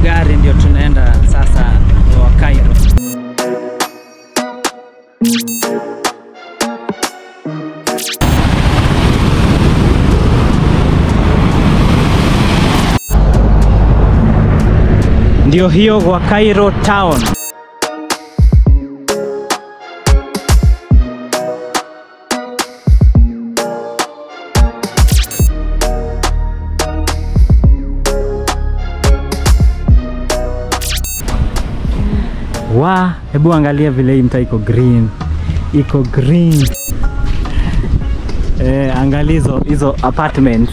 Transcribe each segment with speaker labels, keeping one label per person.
Speaker 1: gari ndio tunaenda sasa wa Cairo. Ndio hiyo wa Cairo town. Wa, hebu angalia vile hii mtaa iko green, iko green. Eh, angalia hizo hizo apartments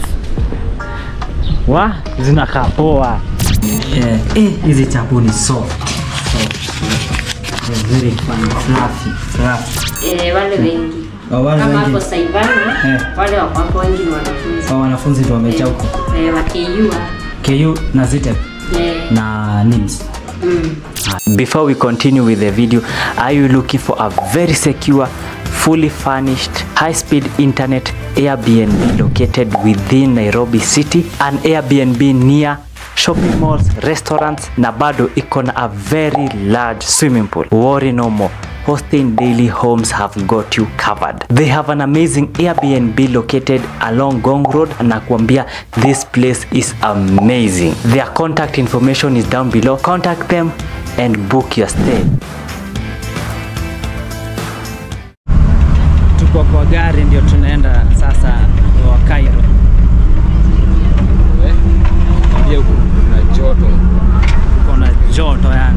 Speaker 1: wa zinakaa poa. Eh, eh, hizi chapu ni soft. soft. They're very fun, fluffy, fluffy.
Speaker 2: Eh, wale wengi
Speaker 1: Oh, wale
Speaker 2: kama
Speaker 1: wengi.
Speaker 2: hapo Saivana
Speaker 1: Eh.
Speaker 2: wale wako hapo wengi ni wanafunzi
Speaker 1: Kwa wanafunzi ndio wamejaa huko.
Speaker 2: eh, wa KU
Speaker 1: KU na ZITEP
Speaker 2: eh,
Speaker 1: na NIMS.
Speaker 2: mm.
Speaker 3: Before we continue with the video, are you looking for a very secure, fully furnished, high-speed internet Airbnb located within Nairobi City? An Airbnb near shopping malls, restaurants na bado iko na a very large swimming pool. Worry no more. Hosting Daily Homes have got you covered. They have an amazing Airbnb located along Gong Road and nakwambia this place is amazing. Their contact information is down below. Contact them and book your stay.
Speaker 1: Tuko kwa gari ndio tunaenda sasa wa Cairo.
Speaker 4: Ambia huku kuna joto.
Speaker 1: Uko na joto yani.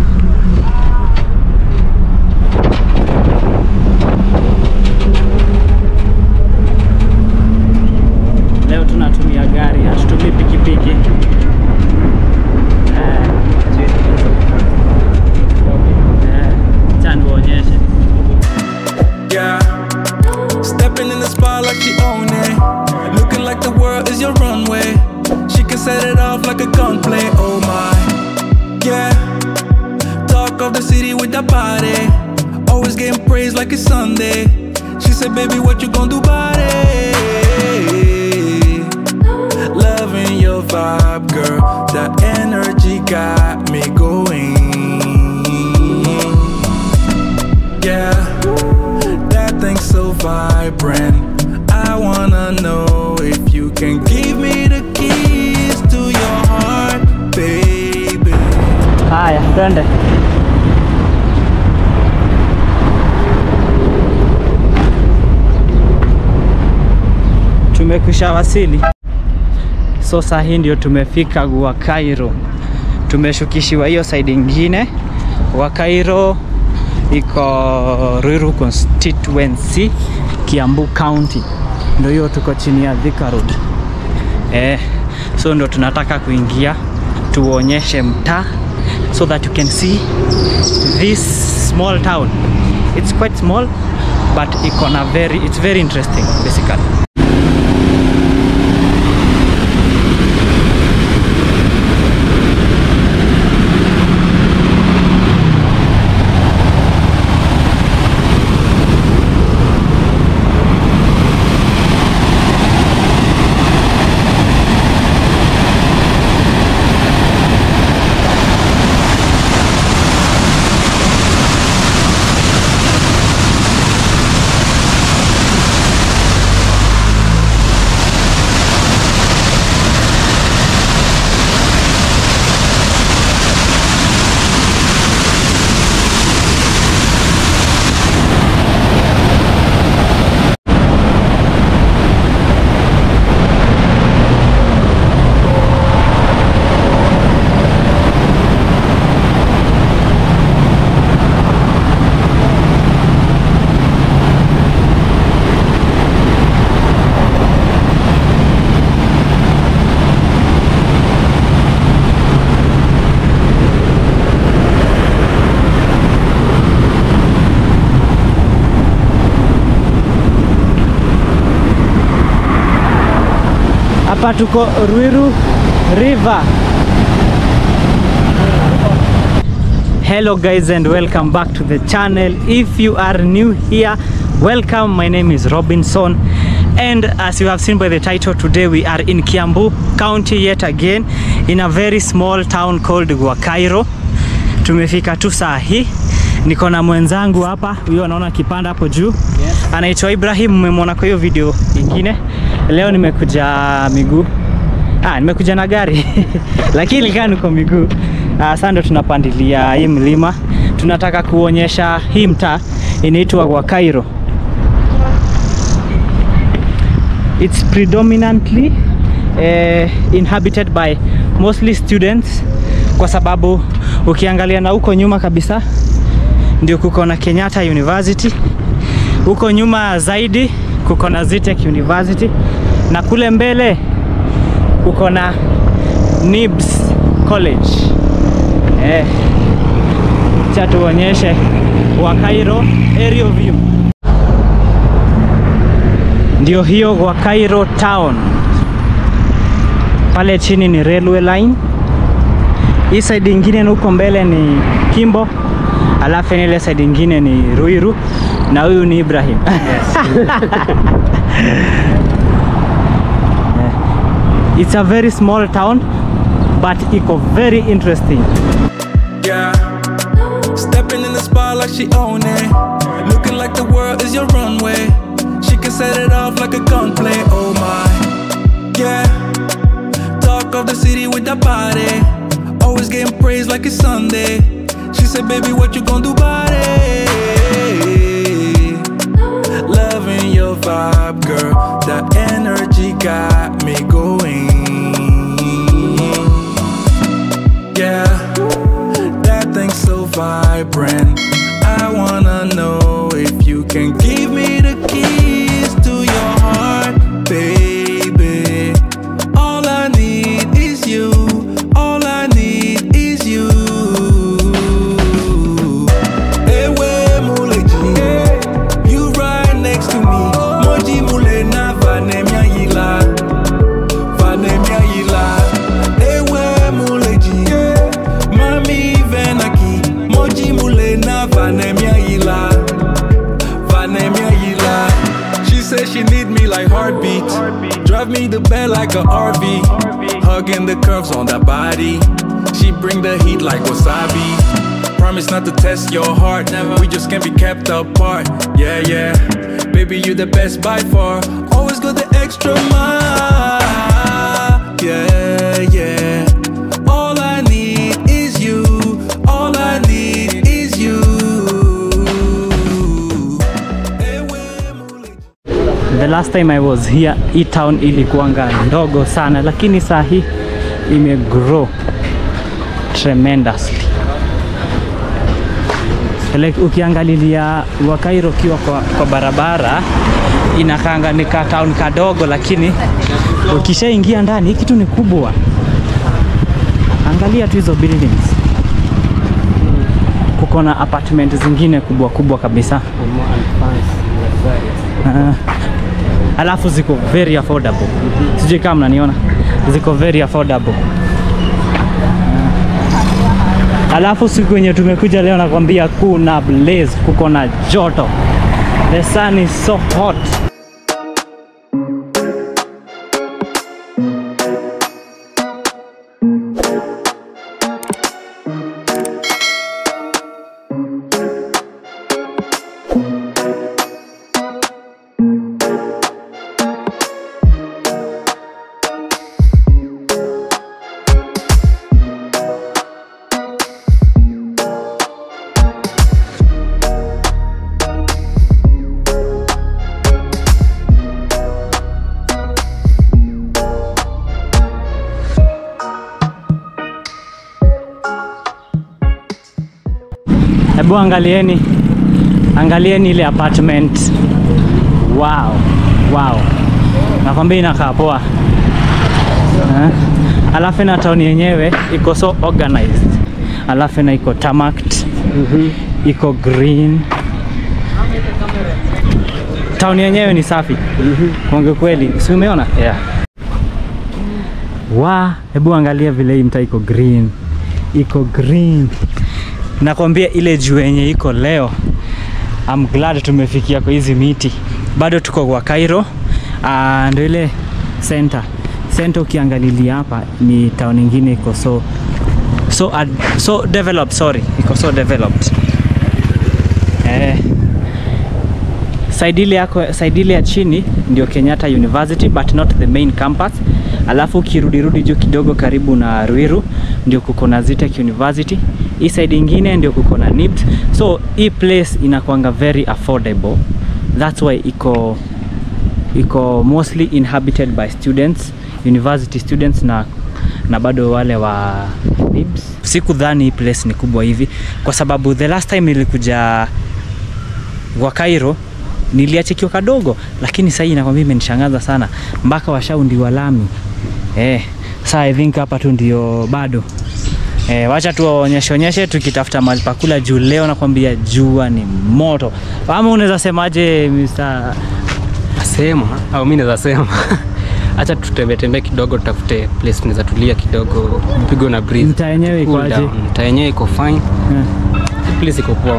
Speaker 1: Leo tunatumia gari, hatutumii pikipiki. Eh, eh, acha niwaonyeshe.
Speaker 5: Yeah. Stepping in the spot like she own it. Looking like the world is your runway. She can set it off like a gunplay. Oh my. Yeah. Talk of the city with that body. Always getting praised like it's Sunday. She said, baby, what you gonna do about it? Loving your vibe, girl. That energy got me going. Yeah, that thing's so vibrant. I wanna know if you can give me the keys to your heart, baby.
Speaker 1: Haya, twende. Tumekwisha wasili, so saa hii ndio tumefika wa Cairo. Tumeshukishiwa hiyo side ingine. Wa Cairo iko Ruiru constituency, Kiambu County, ndio hiyo tuko chini ya Thika Road. Eh, so ndo tunataka kuingia tuonyeshe mtaa so that you can see this small town. It's quite small but iko na very it's very interesting basically. Hapa tuko Ruiru River. Hello guys and welcome back to the channel. If you are new here, welcome. My name is Robinson And as you have seen by the title, today we are in Kiambu County yet again in a very small town called Gwakairo. Tumefika tu saa hii, niko na mwenzangu hapa, huyo anaona kipanda hapo juu anaitwa Ibrahim, mmemwona kwa hiyo video ingine. Leo nimekuja miguu Ah, nimekuja na gari lakini kaa niko miguu. Uh, sasa ndo tunapandilia hii mlima, tunataka kuonyesha hii mtaa inaitwa Gwakairo. It's predominantly uh, inhabited by mostly students, kwa sababu ukiangalia na huko nyuma kabisa ndio kuko na Kenyatta University, huko nyuma zaidi kuko na Zitech University na kule mbele kuko na Nibs College. Eh, cha tuonyeshe Gwakairo aerial view. Ndio hiyo Gwakairo town. Pale chini ni railway line. Hii side ingine na huko mbele ni Kimbo, alafu ile side ingine ni Ruiru na huyu ni Ibrahim. It's a very small town but iko very interesting.
Speaker 5: Yeah. Stepping in the spot like she own it. Looking like the world is your runway. She can set it off like a gunplay. Oh my. Yeah. Talk of the city with that body. Always getting praised like it's Sunday. She said, baby, what you gonna do about it? Loving your vibe, girl. That energy got me going. Yeah, that thing's so vibrant. I wanna know if you can give me the keys to your heart, baby. All I need is you. All I need is you. Ewe muleji, you right next to me. Moji mule na vanemia yila, vanemia yila. Ewe muleji, mami venaki. Moji mule na vanemia yila, vanemia yila. She says she need me like heartbeat. Drive me the bed like a RV. Hugging the curves on that body. She bring the heat like wasabi. Promise not to test your heart. Never. We just can't be kept apart. Yeah, yeah. Baby, you the best by far. Always go the extra mile. Yeah, yeah. All I need is you. All I need is you. Ewe mule-
Speaker 1: The last time I was here, hii town ilikuwanga ndogo sana, lakini saa hii imegrow tremendously. Like, ukiangalilia Gwakairo ukiwa kwa, kwa barabara inakaanga ni ka town kadogo, lakini ukishaingia ndani hii kitu ni kubwa. Angalia tu hizo buildings, kuko na apartment zingine kubwa kubwa kabisa. Ah. alafu ziko very affordable. Sijui kama mnaniona, ziko very affordable. Ah. Alafu siku yenye tumekuja leo, nakwambia kuna blaze, kuko na joto, the sun is so hot. Hebu angalieni, angalieni ile apartment. Wow, wow, nakwambia inakaa poa eh? Alafu na town yenyewe iko so organized, alafu na iko tarmacked iko green. Town yenyewe ni safi kuongea kweli, si umeona?
Speaker 3: Yeah.
Speaker 1: Wa, hebu angalia vile hii mtaa iko green, iko green. Nakwambia ile juu yenye iko leo, I'm glad tumefikia kwa hizi miti. Bado tuko kwa Cairo Ah, ndio ile center center ukiangalilia hapa ni town ingine iko so so ad, so developed sorry iko so developed eh side ile yako side ile ya chini ndio Kenyatta University but not the main campus alafu ukirudirudi juu kidogo karibu na Ruiru ndio kuko na Zitech University hii side ingine ndio kuko na NIBS so hii place inakwanga very affordable that's why iko iko mostly inhabited by students university students na na bado wale wa NIBS. Sikudhani hii place ni kubwa hivi kwa sababu the last time nilikuja kwa Cairo niliachikiwa kadogo, lakini sasa hii nakwambia imenishangaza sana mpaka washaundi wa lami eh. Sasa I think hapa tu ndio bado eh, wacha tu waonyeshe onyeshe tukitafuta mahali pa kula juu leo nakwambia jua ni moto. Ama unaweza semaje Mr.
Speaker 4: Sema au mimi naweza sema acha tutembee tembee kidogo, tutafute place tunaweza tulia kidogo, mpigwe na breeze.
Speaker 1: Mtaa yenyewe iko
Speaker 4: Cool
Speaker 1: aje?
Speaker 4: down. Mtaa yenyewe iko fine,
Speaker 1: Eh.
Speaker 4: place iko poa.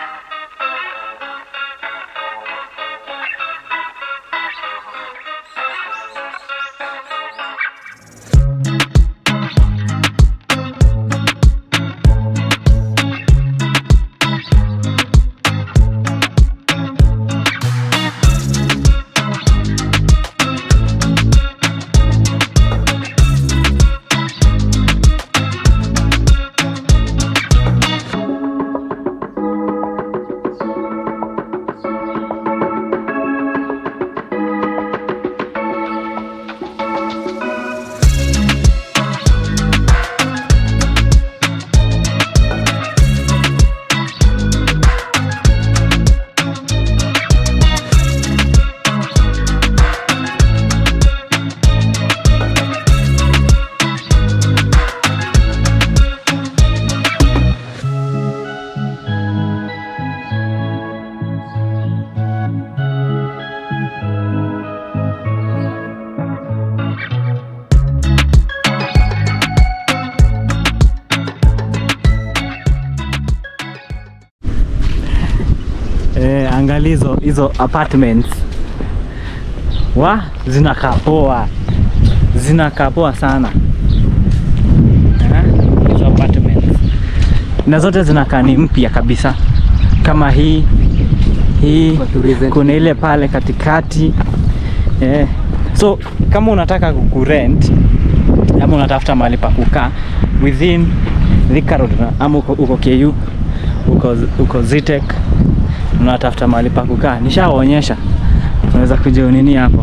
Speaker 1: Eh, angalia hizo hizo apartments wa zinakaa poa, zinakaa poa sana Eh, hizo apartments na zote zinakaa ni mpya kabisa, kama hii hii,
Speaker 4: Watu recent.
Speaker 1: kuna ile pale katikati eh. So kama unataka kurent ama unatafuta mahali pa kukaa within Thika Road ama uko, uko KU uko, uko Zitech unatafuta mahali pa kukaa, nishawaonyesha, unaweza kuja unini hapo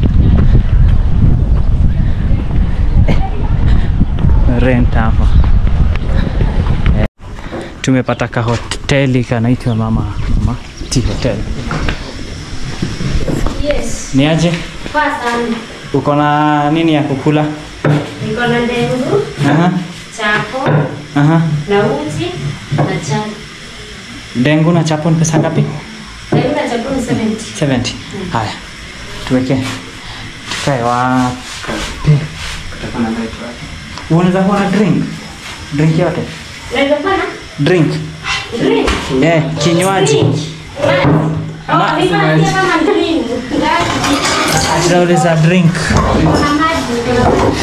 Speaker 1: Eh, rent hapo Eh, tumepata ka hoteli kanaitwa mama mama T hotel.
Speaker 2: Yes.
Speaker 1: Ni aje?
Speaker 2: Poa sana.
Speaker 1: Uko na nini ya kukula?
Speaker 2: Niko na ndengu,
Speaker 1: Aha,
Speaker 2: chapo,
Speaker 1: aha.
Speaker 2: na uji na chai.
Speaker 1: Dengu na chapo ni pesa ngapi?
Speaker 2: Ndengu na chapo ni 70.
Speaker 1: 70. Haya, tuweke tukae wapi? Unaweza kuwa na drink drink yote
Speaker 2: Unaweza kuwa na
Speaker 1: drink
Speaker 2: drink?
Speaker 1: eh, kinywaji
Speaker 2: Drink.
Speaker 1: Ma-
Speaker 2: Oh, ni maji kama drink. Ngazi.
Speaker 1: tunauliza drink
Speaker 2: Kuna maji, kuna maji.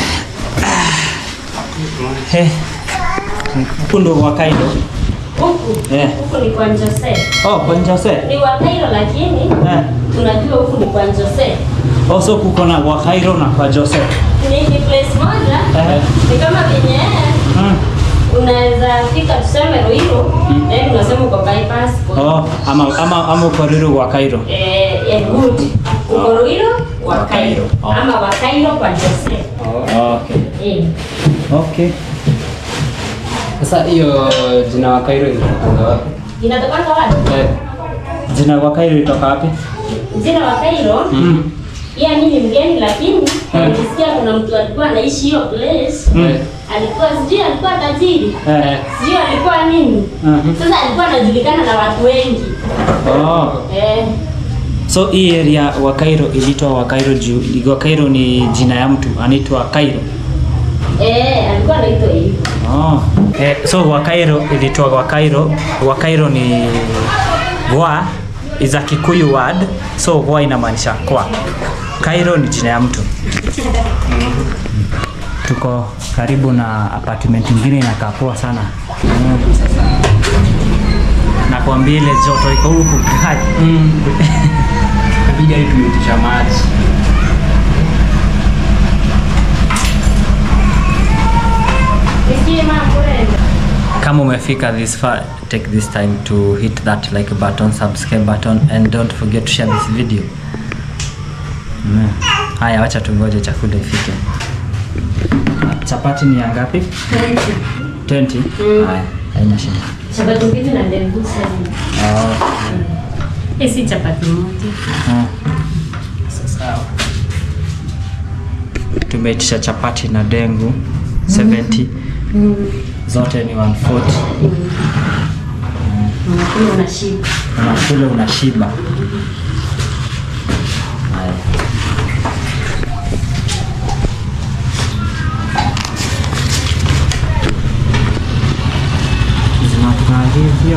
Speaker 1: eh, huku ndo wa Cairo
Speaker 2: Huku.
Speaker 1: eh.
Speaker 2: Huku ni kwa Jose.
Speaker 1: Oh, kwa Jose
Speaker 2: Ni wa Cairo lakini
Speaker 1: eh.
Speaker 2: tunajua huku ni kwa Jose.
Speaker 1: Also kuko na wa Cairo na kwa Jose
Speaker 2: Ni ni place moja.
Speaker 1: eh.
Speaker 2: Ni kama venye
Speaker 1: mm.
Speaker 2: unaweza fika tuseme Ruiru, then unasema uko bypass.
Speaker 1: Oh, ama ama ama uko Ruiru wa Cairo
Speaker 2: Eh, eh, good. Uko Ruiru wa Cairo.
Speaker 1: Oh.
Speaker 2: Ama wa Cairo kwa Jose.
Speaker 1: okay
Speaker 2: Eh.
Speaker 1: okay
Speaker 4: Sasa hiyo jina wa Cairo inatokanga wapi?
Speaker 2: Inatokana wapi?
Speaker 4: Eh,
Speaker 1: jina wa Cairo itoka wapi
Speaker 2: Jina wa Cairo,
Speaker 1: mm.
Speaker 2: pia mimi ni mgeni lakini nilisikia kuna mtu alikuwa anaishi hiyo place.
Speaker 1: Mm.
Speaker 2: Alikuwa sijui alikuwa tajiri.
Speaker 1: Eh.
Speaker 2: Sijui alikuwa nini.
Speaker 1: Mhm.
Speaker 2: Sasa alikuwa anajulikana na watu wengi.
Speaker 1: Oh.
Speaker 2: Eh.
Speaker 1: So hii area wa Cairo ilitwa wa Cairo juu wa Cairo ni jina ya mtu anaitwa Cairo.
Speaker 2: Eh, alikuwa anaitwa hivyo.
Speaker 1: Oh. Eh, so wa Cairo ilitwa wa Cairo. Wa Cairo ni wa is a Kikuyu word. So wa inamaanisha kwa. Cairo ni jina ya mtu. Tuko karibu na apartment ingine inakaa poa sana. Nakwambia ile joto iko huku kali.
Speaker 4: Napiga hii tumeitisha maji.
Speaker 1: Kama umefika this far, take this time to hit that like button, subscribe button and don't forget to share this video. Mm. Haya, wacha tungoje chakula ifike. Chapati ni ya ngapi? 20. Haya, haina shida.
Speaker 2: Chapati mbili na ndengu sana.
Speaker 1: Oh,
Speaker 2: Hii si chapati moja.
Speaker 1: mm. Sawa. Tumeitisha chapati na dengu 70. Zote ni 140.
Speaker 2: Unakula unashiba.
Speaker 1: unakula unashiba. Haya. Zinakaa hivyo.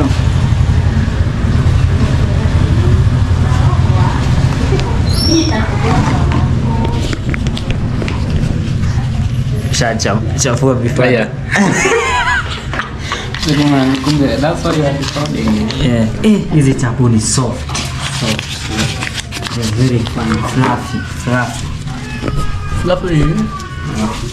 Speaker 1: Shachafua vifaa.
Speaker 4: Haya. Kumbe, that's what you are recording.
Speaker 1: Yeah. Eh, hizi chapo ni soft. Soft. They're very fun, fluffy, fluffy.
Speaker 4: Fluffy.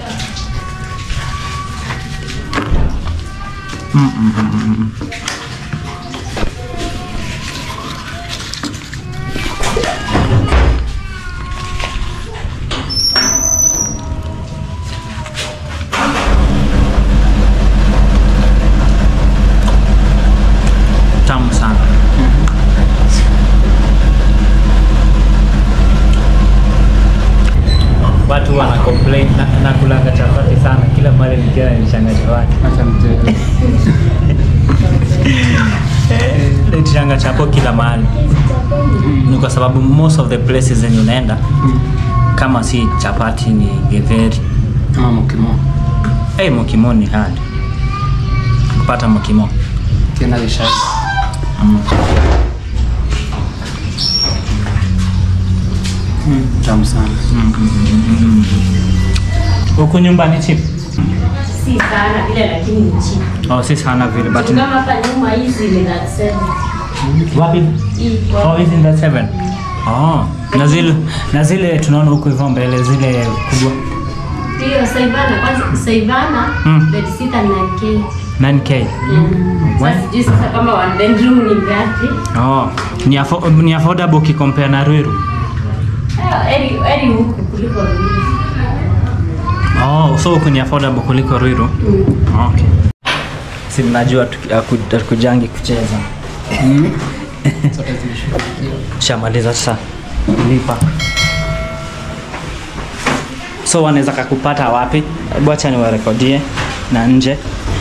Speaker 1: Tamu sana. Watu wana complain na, na kulanga chapati sana kila mara nikiona nishangaza watu.
Speaker 4: Acha mchele.
Speaker 1: Nitishanga chapo kila mahali. Ni kwa sababu most of the places zenye unaenda kama si chapati ni getheri.
Speaker 4: Kama mkimo.
Speaker 1: Hey, mokimo ni hard kupata mokimo.
Speaker 4: Tena lishai. Tamu sana.
Speaker 1: Huku nyumbani cheap.
Speaker 2: Si sana vile lakini ni cheap.
Speaker 1: Oh, si sana vile but
Speaker 2: Kama hapa nyuma hizi ni that seven.
Speaker 1: wapi?
Speaker 2: Hii
Speaker 1: Oh,
Speaker 2: kwa
Speaker 1: hizi ndio seven. Oh, na zile na zile tunaona huko hivyo mbele zile kubwa
Speaker 2: hiyo Saivana kwanza Saivana
Speaker 1: Mm.
Speaker 2: bed sita na K.
Speaker 1: 9k.
Speaker 2: Sasa sijui sasa kama one bedroom ni ngapi?
Speaker 1: Oh, ni, affo ni affordable ukicompare na Ruiru.
Speaker 2: Ah, Eri eri huku kuliko Ruiru.
Speaker 1: Oh, so huku ni affordable kuliko Ruiru. Okay. Si mnajua tuki- haku- hatukujangi kucheza.
Speaker 4: Zote zimeshughulikiwa.
Speaker 1: Shamaliza sasa. Lipa. So wanaweza kakupata wapi? Hebu acha niwarekodie na nje.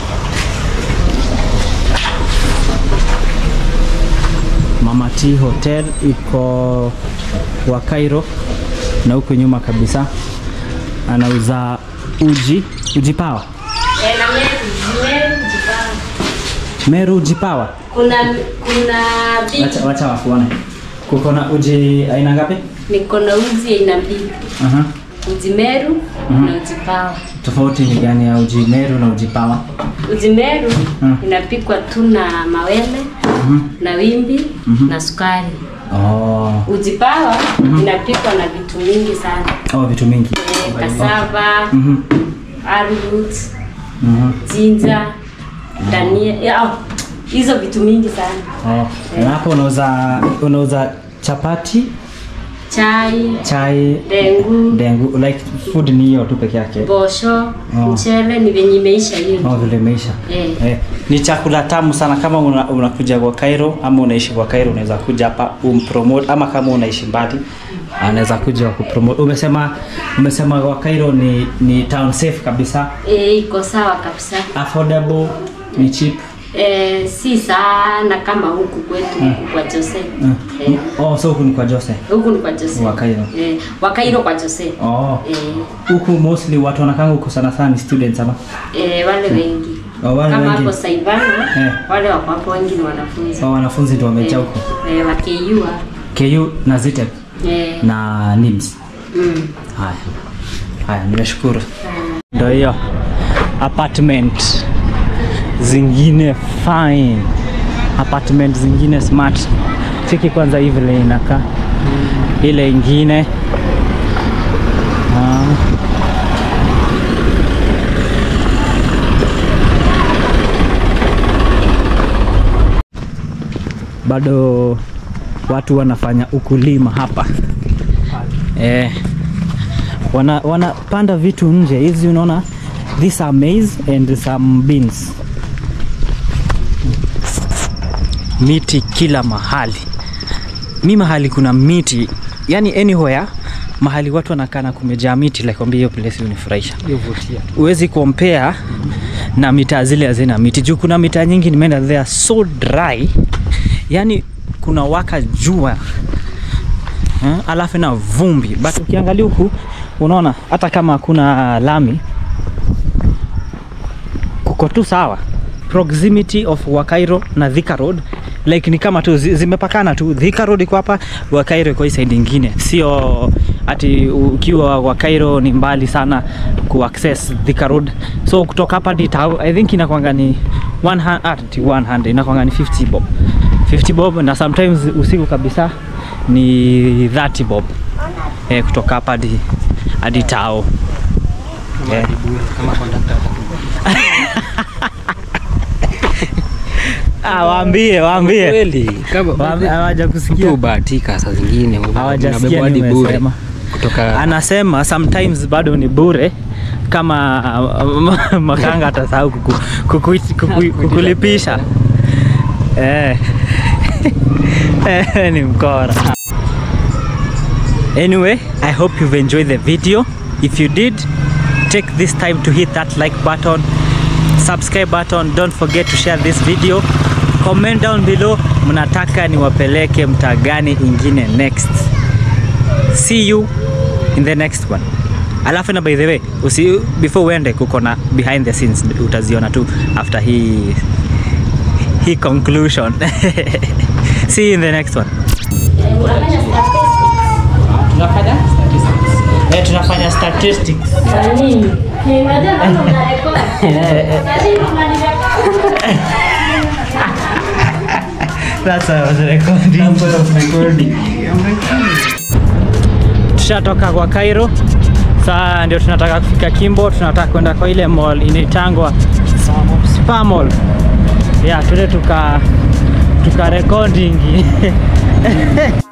Speaker 1: Mama T Hotel iko wa Cairo na huku nyuma kabisa anauza uji, uji pawa.
Speaker 2: Eh, na Meru, Meru Jipara.
Speaker 1: Meru uji pawa.
Speaker 2: Kuna kuna big
Speaker 1: Wacha, wacha wakuone. Kuko na uji aina ngapi?
Speaker 2: niko na uzi aina mbili.
Speaker 1: Aha.
Speaker 2: Uji Meru
Speaker 1: Mhm.
Speaker 2: na uji Pawa.
Speaker 1: Tofauti ni gani ya uji Meru na uji pawa?
Speaker 2: Uji Meru
Speaker 1: Mm.
Speaker 2: inapikwa tu na mawele
Speaker 1: Mhm.
Speaker 2: na wimbi na sukari.
Speaker 1: Oh.
Speaker 2: Uji Pawa inapikwa na vitu mingi sana.
Speaker 1: Oh, vitu mingi.
Speaker 2: Eh, Cassava,
Speaker 1: Mhm.
Speaker 2: arrowroot,
Speaker 1: Mhm.
Speaker 2: ginger, dania, ya, oh, hizo vitu mingi sana.
Speaker 1: Oh. Na hapo unauza unauza chapati,
Speaker 2: Chai,
Speaker 1: chai,
Speaker 2: dengu,
Speaker 1: dengu, like food ni hiyo tu peke yake.
Speaker 2: bosho,
Speaker 1: Oh.
Speaker 2: mchele ni venye imeisha hiyo.
Speaker 1: Oh, vile imeisha.
Speaker 2: Eh.
Speaker 1: Eh, ni chakula tamu sana kama una- unakuja kwa Cairo ama unaishi kwa Cairo unaweza kuja hapa umpromote ama kama unaishi mbali anaweza kuja kupromote. Umesema umesema kwa Cairo ni ni town safe kabisa,
Speaker 2: Eh, iko sawa kabisa.
Speaker 1: affordable, ni cheap.
Speaker 2: Eh, si sana kama huku kwetu huku kwa Jose.
Speaker 1: Mm.
Speaker 2: Eh,
Speaker 1: Oh, so huku ni kwa Jose.
Speaker 2: huku ni kwa Jose.
Speaker 1: Wa Cairo.
Speaker 2: Eh, wa Cairo kwa Jose.
Speaker 1: Oh.
Speaker 2: Eh,
Speaker 1: Huku mostly watu wanakanga huku sana sana ni students ama?
Speaker 2: eh, wale wengi.
Speaker 1: Oh, wale
Speaker 2: kama
Speaker 1: wengi.
Speaker 2: hapo Saivana,
Speaker 1: Eh.
Speaker 2: wale wako hapo wengi ni wanafunzi.
Speaker 1: Oh, wanafunzi ndio wamejaa
Speaker 2: Eh,
Speaker 1: huko.
Speaker 2: eh, wa KU.
Speaker 1: KU na Zitec.
Speaker 2: Eh.
Speaker 1: na NIBS.
Speaker 2: Mm.
Speaker 1: Haya, haya, nimeshukuru. Ndio hiyo apartment zingine fine, apartment zingine smart. Cheki kwanza hivi vile inakaa, ile ingine ah. bado watu wanafanya ukulima hapa eh, wana wanapanda vitu nje hizi unaona these are maize and some beans miti kila mahali mi mahali kuna miti yani anywhere mahali watu wanakana kumejaa miti like kwambia hiyo place unifurahisha
Speaker 4: Yovutia.
Speaker 1: huwezi compare na mitaa zile hazina miti juu kuna mitaa nyingi nimeenda they are so dry yani kuna waka jua eh, alafu na vumbi but ukiangalia huku unaona hata kama hakuna lami kuko tu sawa proximity of wakairo na thika road like ni kama tu zi- zimepakana tu thika road iko hapa wakairo iko hii side ingine sio ati ukiwa wakairo ni mbali sana ku access thika road so kutoka hapa hadi tao i think inakwanga ni 100 ati 100 inakwanga ni 50 bob 50 bob na sometimes usiku kabisa ni 30 bob eh, kutoka hapa hadi hadi tao
Speaker 4: Kama
Speaker 1: Eh.
Speaker 4: hadi bure, kama conductor atakupa.
Speaker 1: ah, waambie waambie
Speaker 4: Kweli, kama
Speaker 1: Waambie, hawaja kusikia
Speaker 4: Mtu hubahatika saa zingine
Speaker 1: hawajasikia
Speaker 4: unabebwa hadi bure
Speaker 1: nimesema
Speaker 4: kutoka
Speaker 1: anasema sometimes bado ni bure kama uh, makanga atasahau kuku, kuku, kuku, kukulipisha eh. Eh, ni mkora anyway i hope you've enjoyed the video if you did take this time to hit that like button subscribe button don't forget to share this video comment down below mnataka niwapeleke mtaa gani ingine next see you in the next one alafu na by the way usi, before uende kuko na behind the scenes utaziona tu after hii hii conclusion see you in the next one
Speaker 2: Eh, unafanya statistics.
Speaker 1: tunafanya eh, tunafanya statistics
Speaker 2: Kwa nini? Eh, unajua kama unarekodi. Lazima unanirekodi.
Speaker 1: That's why I was recording. Tushatoka kwa Cairo. Saa ndio tunataka kufika Kimbo, tunataka kwenda kwa ile mall inaitangwa Spa Mall. Yeah, tuende tuka tuka recording.